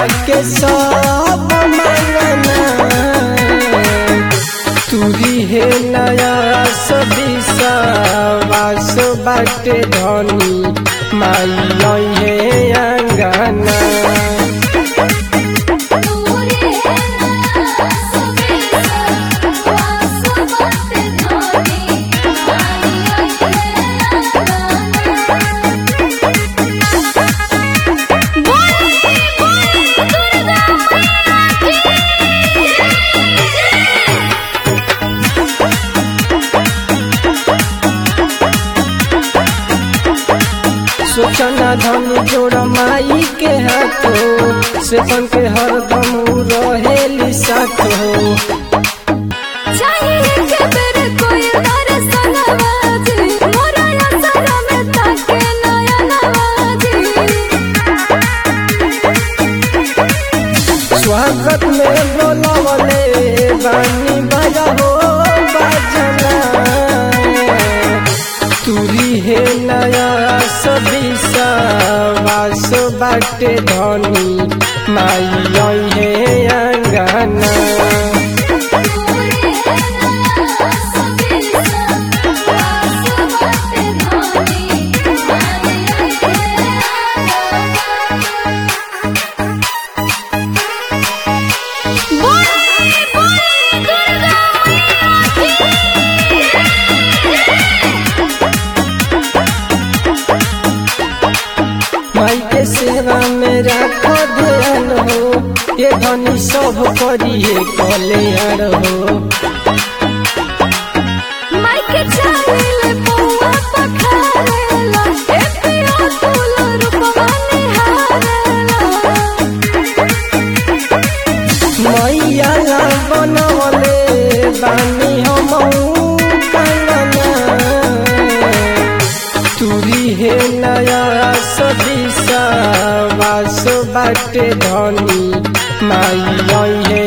के सब मंगना तुरी हे नया सदिसा वास बाटे धनी माई हे अंगना तोरे नया सबेसा वास बाटे धनी सोचना धन जोड़ माई के हाथो से बन के हरदम उ रहेली साथ हो चाहिए के तेरे कोई दर्शन नवाजी मोरा असरा में ताके नया नवाजी स्वागत में बोलवले बानी बाजा हो बाजना तुरी हे नया सदिसा वास बाटे धनी माई हे अंगना तोरे नया सबेसा वास बाटे धनी बोले बोले दुर्गा माई के सेवा में राखो ध्यान हो ये धनी सब करिए कल्याण हो माइके चाले पौआ पखारेला ए पिया तोला रूपवा निहारेला मैया ला बनवले बानी हम कंगना तुरी हे नया सदिसा वास बाटे धनी माई हे